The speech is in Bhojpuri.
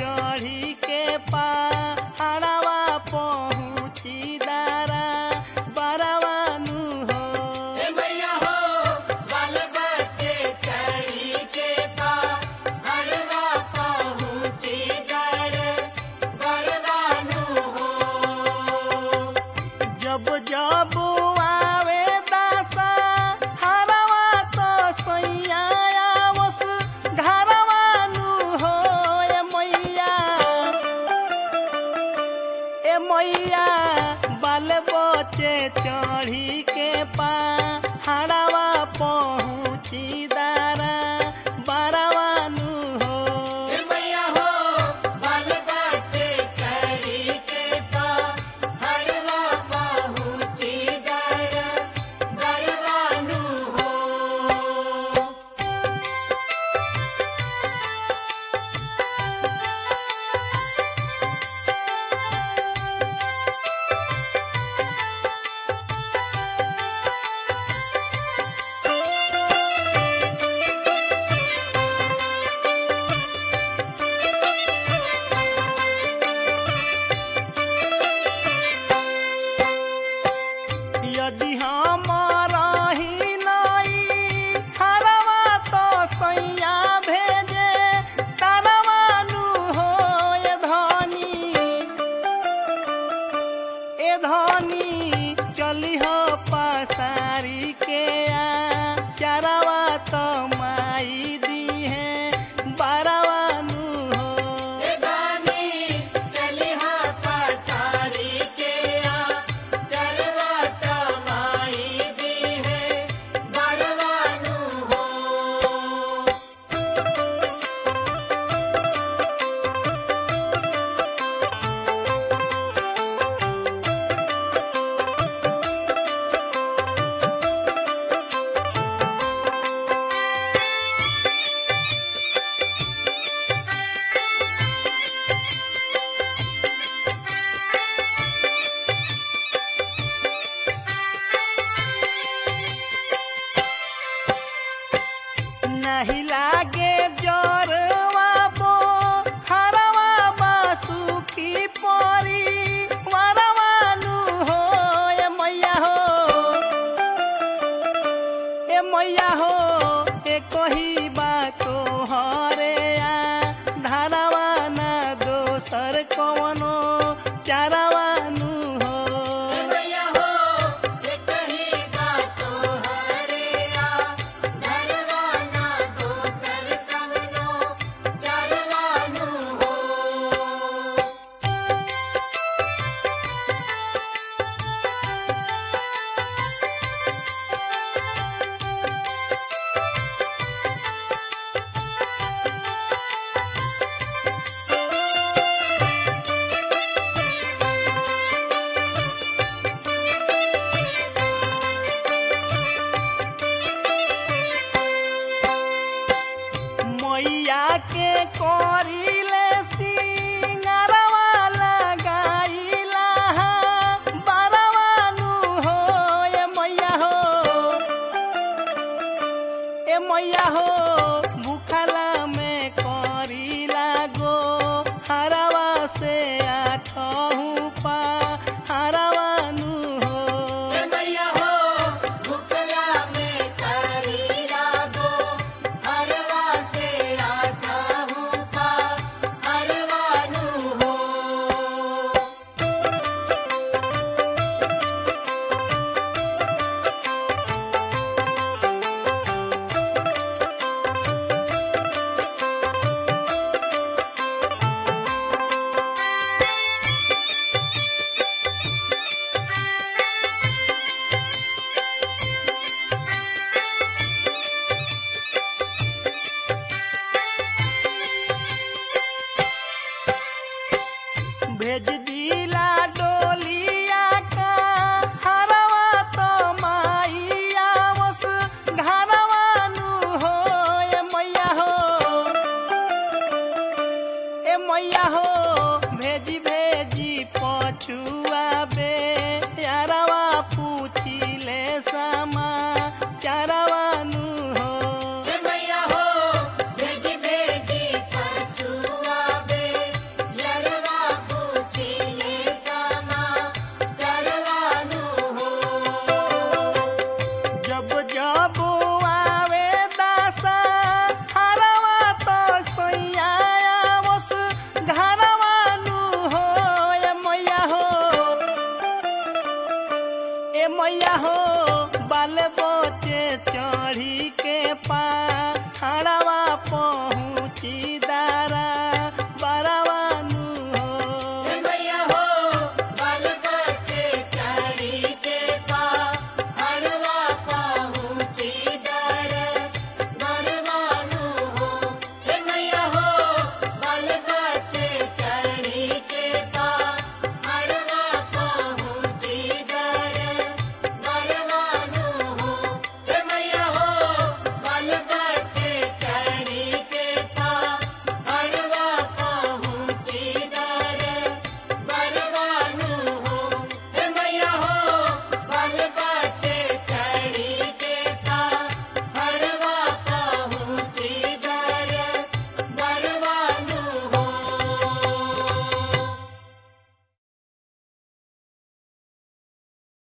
चढ़ी के पहाड़वा पहुँची दारा बरवानु हो ए मैया हो बाल बच्चे चढ़ी के पहाड़वा पहुँची दर बरवानु हो जब जब आवे दासा हरवा तो सैया आवस घरवानु हो ए मैया ए मैया बाल बच्चे चढ़ी के पहाड़वा पहुँची दारा बरवानु हो ए मैया हो बाल बच्चे चढ़ी के पहाड़वा पहुँची दर बरवानु हो यदि हम रही नहीं हरवा तो सैया भेजे तरवानु हो ए धनी ए धनी चली हो पसारी के आ चरवा तो माई दी है बारवानु हो ए गानी चली हा पसारी के आ चरवा तमाई दी है बरवानु हो नहीं लागे जरवा बो हरवा बासु की परी वरवानु हो ए मैया हो ए मैया हो ए कही बातो हरे आ धारवा ना दोसर कवनो चारवानु हो ए मैया हो ये कही बातो हरे आ धरवाना दोसर कवनो चरवानु हो मैया के करिले सिंगरवा लगाइला बरवानु हो ए मैया हो ए मैया हो भूखला में करिला गो हरवा से आठहु पा हरवानु हो ए मैया हो भुखला में करी लागो हरवा से आठा हुपा हरवानु हो भेज दिला डोलिया का हरवा तो माइया वस घरवानु हो ए मैया हो ए मैया हो भेजी भेजी पछुआ बे